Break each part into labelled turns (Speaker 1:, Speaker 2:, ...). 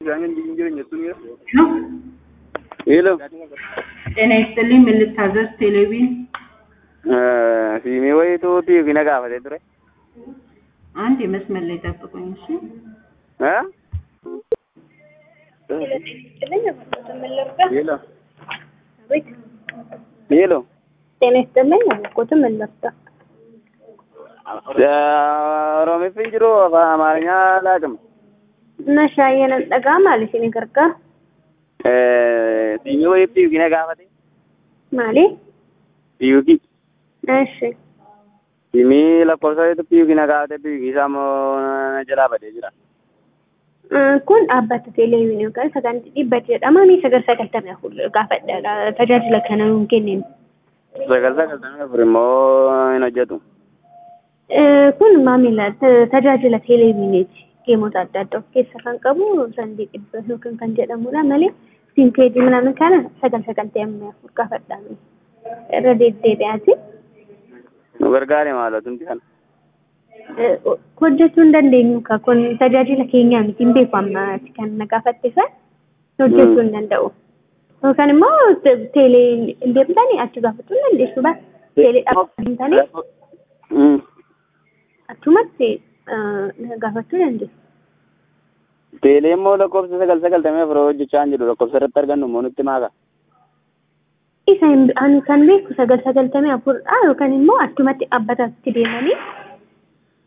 Speaker 1: ሄሎ
Speaker 2: ጤና ይስጥልኝ። ምን ልታዘዝ? ቴሌቪዥን
Speaker 1: ሲሚ ወይቱ ቲቪ ነጋፈቴ ture
Speaker 2: አንድ የመስመር ላይ ጠብቁኝ። እሺ
Speaker 1: ሄሎ ሄሎ
Speaker 3: ጤና ይስጥልኝ። አልኩት ምን ልርዳ?
Speaker 1: ኦሮሚፍን jiru afaan amaarinya laaqim
Speaker 3: እና shaayeen dhagaa maali isin gargaara?
Speaker 1: siimi wayif tiivi nagaafate
Speaker 3: Maali?
Speaker 1: tiivi
Speaker 3: Eshi.
Speaker 1: siimii lakkoofsa waytu tiivi nagaafate tiivi isaa immoo na jalaa badee jira
Speaker 3: Kun dhaabbata teleeviinii yookaan sagantii dhibba jedhama. Ni sagal sagaltamii afur gaafadha. Tajaajila kana nuun kenneen.
Speaker 1: sagal sagaltamii afur immoo hin hojjetu
Speaker 3: Kun maamila tajaajila teleeviiniiti. Geemota adda addaa of keessaa kan qabu sandii dhibba yookaan kan jedhamudha malee siinkeejii minaamin kana sagal sagaltamii afur gaafadha. Irra deddeebi'aati.
Speaker 1: nu gargaare maalotumti kana
Speaker 3: hojjechuu hin dandeenyu ka kun tajaajila keenyaa miti hin beeku ammaati kan na gaafatte san hojjechuu hin danda'u. Yookaan immoo teelee hin deemtanii achi gaafachuu hin dandeessu ba teelee dhaabbatanii achumatti gaafachuu dandeessu.
Speaker 1: teelee immoo lakkoofsa sagal sagaltamii afur hojjechaa hin jiru lakkoofsa irratti argannu immoo nutti maaka
Speaker 3: Isa ani kan beeku sagal sagaltamii afuridha yookaan immoo achumatti dhaabbatatti deemanii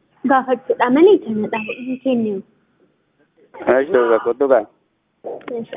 Speaker 3: gaafachuudha malee kana dhaabuu hin kennu.
Speaker 1: Acho, zakottuka.